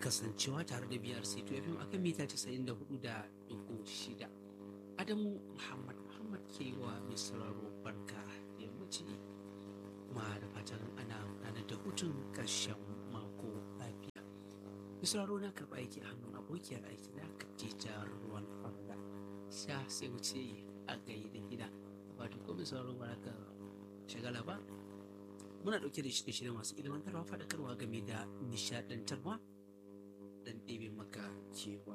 kasancewa tare da biyar sai FM akan mita 94 da dugu shida. Adamu Muhammad Muhammad ke wa mai sauraro barka da yammaci kuma da fatan ana gudanar da hutun ƙarshen mako lafiya. Mai sauraro na karɓa aiki a hannun abokiyar aiki na Khadija Ruwan Farda. Sha sai wuce a gai da gida. Wato ko mai sauraro baraka shagala ba. Muna ɗauke da shirye-shirye masu ilmantarwa faɗakarwa game da nishaɗantarwa dan ɗebe maka cewa